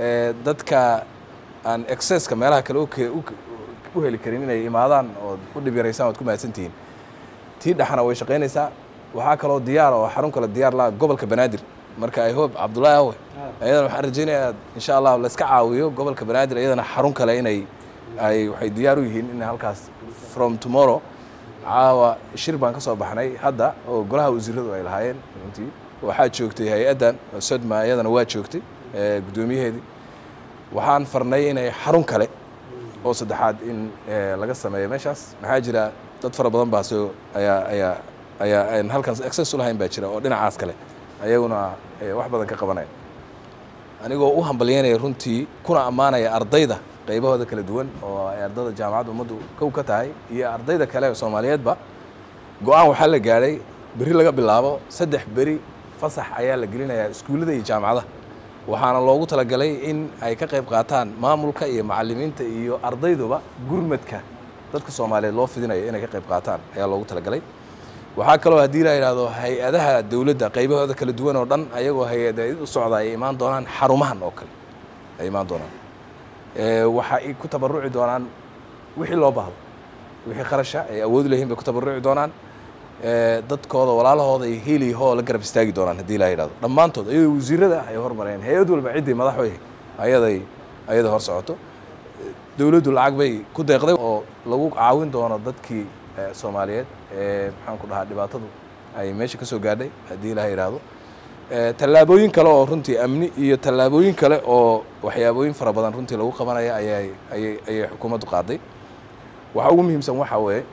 dadka aan excesska meelaha kale u heli karin inay imaadaan ood u dhib yaraysaan waad ku mahadsantihiin tii dhexna way shaqaynaysaa waxaa kaloo diyaar oo xarun kale diyaar laha gobolka banaadir marka i hope cabdullaahi awe ayadana waxaan rajaynayaa insha allah layska caawiyo gobolka banaadir iyadana xarun kale inay ay waxay diyaar u yihiin in halkaas from tomorrow caawa shir baan ka soo baxnay hadda oo golaha wasiiradu ay lahaayeen runtii waxaa joogtay hay-addan sodma iyadana waa joogtay guddoomiyaheedii waxaan farnay inay xarun kale oo saddexaad in laga sameeyo meeshaas maxaa jira dad fara badan baa soo ayaa ayaa ayaa aan halkaas access u lahayn baa jira oo dhinacaas kale ayaguna wax badan ka qabanaya anigoo u hambalyeynaya runtii kuna ammaanaya ardayda qaybahooda kala duwan oo ay ardayda jaamacadda ummaddu kow ka tahay iyo ardayda kale ee soomaaliyeedba go-aan waxaa la gaadhay beri laga bilaabo saddex beri fasax ayaa la gelinayaa iskuullada iyo jaamacadaha waxaana loogu talagalay in ay ka qayb qaataan maamulka iyo macalimiinta iyo ardayduba gurmadka dadka soomaaliyeed loo fidinayo inay ka qayb qaataan ayaa loogu talagalay waxaa kaloo haddii la yidhaahdo hay-adaha dowladda qaybahooda kala duwan oo dhan ayagoo hay-adeed u socda ay imaan doonaan xarumahan oo kale ay imaan doonaan waxa ay ku tabaruci doonaan wixii loo baahdo wixii qarasha ay awood leeyihin bay ku tabaruci doonaan dadkooda walaalahooda ay heliyaho la garab istaagi doonaan haddii la yidhahdo dhammaantood ayadoo wasiirada ay hormareen hay-ad walba ciddii madax wey ayaday ayada hor socoto dowladdu lacag bay ku deeqday oo lagu caawin doono dadkii soomaaliyeed ee maxaan ku dhahaa dhibaatadu ay meesha ka soo gaadhay haddii la yidhaahdo tallaabooyin kale oo runtii amni iyo tallaabooyin kale oo waxyaabooyin fara badan runtii lagu qabanaya ayay ayay ayay xukuumaddu qaaday waxa ugu muhiimsan waxaa weeye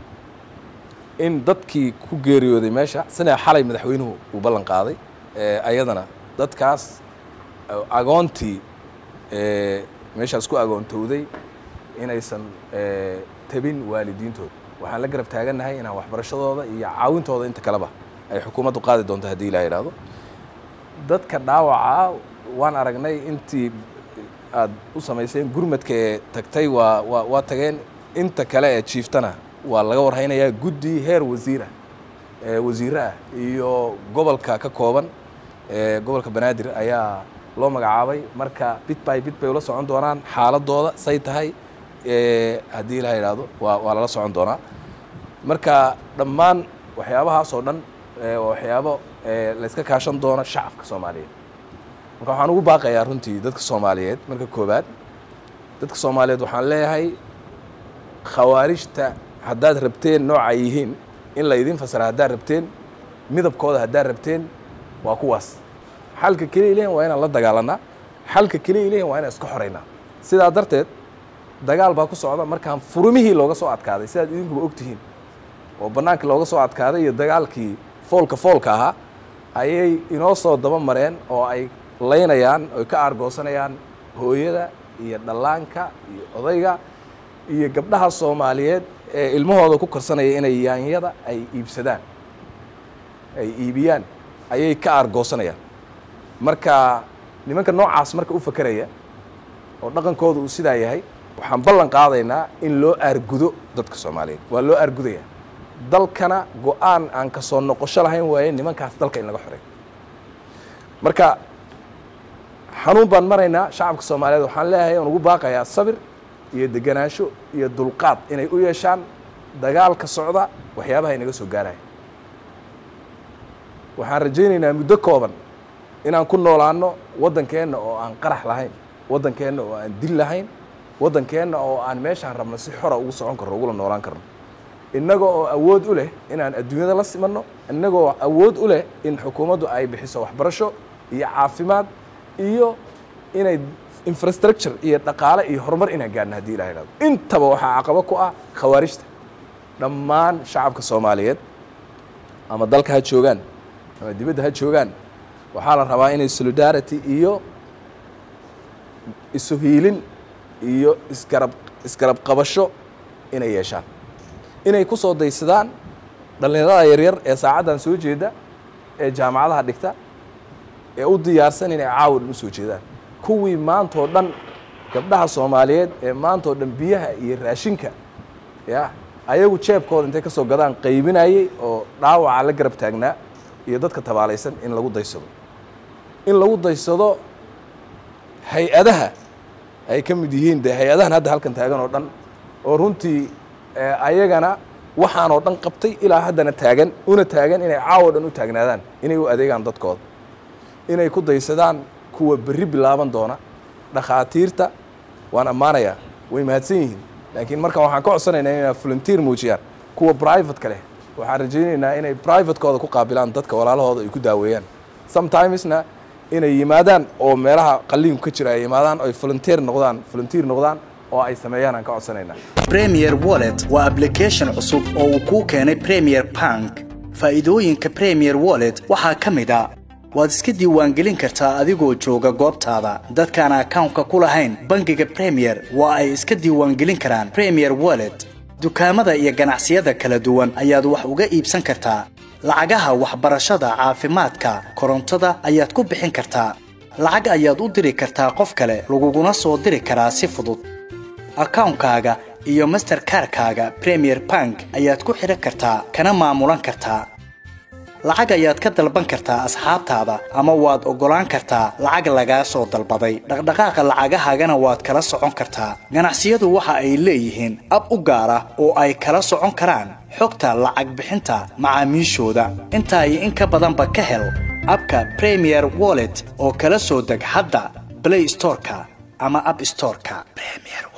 in dadkii ku geeriyooday meesha sina xalay madaxweynuhu uu ballan qaaday ayadana dadkaas agoontii meeshaas ku agoontowday inaysan tabin waalidiintooda waxaan la garab taagannahay inaan waxbarashadooda iyo caawintooda inta kaleba ay xukuumaddu qaadi doonto haddii la yidhaahdo dadka dhaawaca waan aragnay intii aad u samayseen gurmadka ee tagtay waa waa waa tageen inta kale ee jiiftana waa laga warhaynayaa guddi heer wasiira wasiire ah iyo gobolka ka kooban gobolka banaadir ayaa loo magacaabay marka bit by bit bay ula socon doonaan xaaladooda say tahay haddii la yidhaahdo waa waa lala socon doonaa marka dhammaan waxyaabahaas oo dhan waxyaabo layska kaashan doono shacabka soomaaliyeed marka waxaan ugu baaqayaa runtii dadka soomaaliyeed marka koowaad dadka soomaaliyeed waxaan leeyahay khawaarijta haddaad rabteen nooca yihiin in la idin fasira haddaad rabteen midabkooda haddaad rabteen waa kuwaas xalka keliya lehin waa inaan la dagaalanaa xalka keliya lehin waa inaan iska xoraynaa sidaa darteed dagaal baa ku socda markaan furumihii looga soo adkaaday sidaad idinkuba ogtihiin oo bannaankii looga soo adkaaday iyo dagaalkii foolka foolka ahaa ayay inoo soo daba mareen oo ay laynayaan oy ka aargoosanayaan hooyada iyo dhallaanka iyo odayga iyo gabdhaha soomaaliyeed ee ilmahooda ku karsanaya inay yaanyada ay iibsadaan ay iibiyaan ayay ka aargoosanayaan marka nimanka noocaas marka u fakeraya oo dhaqankooda uu sidaa yahay waxaan ballan qaadaynaa in loo aargudo dadka soomaaliyeed waa loo aargudaya dalkana go-aan aan ka soo noqosho lahayn waaye nimankaas dalka in laga xoreeyo marka xanuun baan maraynaa shacabka soomaaliyeed waxaan leeyahay aan ugu baaqayaa sabir iyo deganaansho iyo dulqaad inay u yeeshaan dagaalka socda waxyaabaha inaga soo gaaraya waxaan rajaynaynaa muddo kooban inaan ku noolaano waddankeenna oo aan qarax lahayn waddankeenna oo aan dil lahayn waddankeenna oo aan meeshaan rabno si xora ugu socon karno ugula noolaan karno innaga oo awood u leh inaan adduunyada la simanno innaga oo awood u leh in xukuumaddu ay bixiso waxbarasho iyo caafimaad iyo inay infrastructure iyo dhaqaale iyo horumar inaan gaadhno haddii ilaha ihahdo intaba waxaa caqabo ku ah khawaarijta dhammaan shacabka soomaaliyeed ama dalka ha joogaan ama dibadda ha joogaan waxaa la rabaa inay solidarity iyo isu hiilin iyo isgarab isgarab qabasho inay yeeshaan inay ku soo daysadaan dhallinyarada yaryar ee saacaddan soo jeeda ee jaamacadaha dhigta ee u diyaarsan inay caawan u soo jeedaan kuwii maantoo dhan gabdhaha soomaaliyeed ee maantoo dhan biyaha iyo raashinka ya ayagu jeebkooda intay ka soo gadaan qaybinayey oo dhaawaca la garab taagnaa iyo dadka tabaalaysan in lagu daysado in lagu daysado hay-adaha ay ka mid yihiin de hay-adahan hadda halkan taagan oo dhan oo runtii ayagana waxaan oo dhan qabtay ilaa haddana taagan una taagan inay caawo dhan u taagnaadaan inay u adeegaan dadkooda inay ku daysadaan kuwa berri bilaaban doona dhakhaatiirta waan ammaanayaa way mahadsan yihiin laakiin markan waxaan ka codsanaynaa inay volunteer muujiyaan kuwa privatka leh waxaan rajaynaynaa inay privatekooda ku qaabilaan dadka walaalahooda ay ku daaweeyaan sometimesna inay yimaadaan oo meelaha qaliinku ka jira ay yimaadaan ay volunteer noqdaan volunteer noqdaan oo ay sameeyaan aan ka codsanaynaa premier wallet waa application cusub oo uu kuu keenay premier bank faa'iidooyinka premier wallet waxaa ka mid a waad iska diiwaangelin kartaa adigoo jooga goobtaada dadkaan akawnka ku lahayn bangiga premier waa ay iska diiwaangelin karaan premier wallet dukaamada iyo ganacsiyada kala duwan ayaad wax uga iibsan kartaa lacagaha waxbarashada caafimaadka korontada ayaad ku bixin kartaa lacag ayaad u diri kartaa qof kale laguguna soo diri karaa si fudud akawnkaaga iyo masterkarkaaga premier bank ayaad ku xidhan kartaa kana maamulan kartaa lacag ayaad ka dalban kartaa asxaabtaada ama waad oggolaan kartaa lacag lagaa soo dalbaday dhaqdhaqaaqa lacagahaagana waad kala socon kartaa ganacsiyadu waxa ay leeyihiin ab u gaar ah oo ay kala socon karaan xogta lacag bixinta macaamiishooda intaa iyo in ka badanba ka hel abka premier wallet oo kala soo deg hadda blay storeka ama ab storeka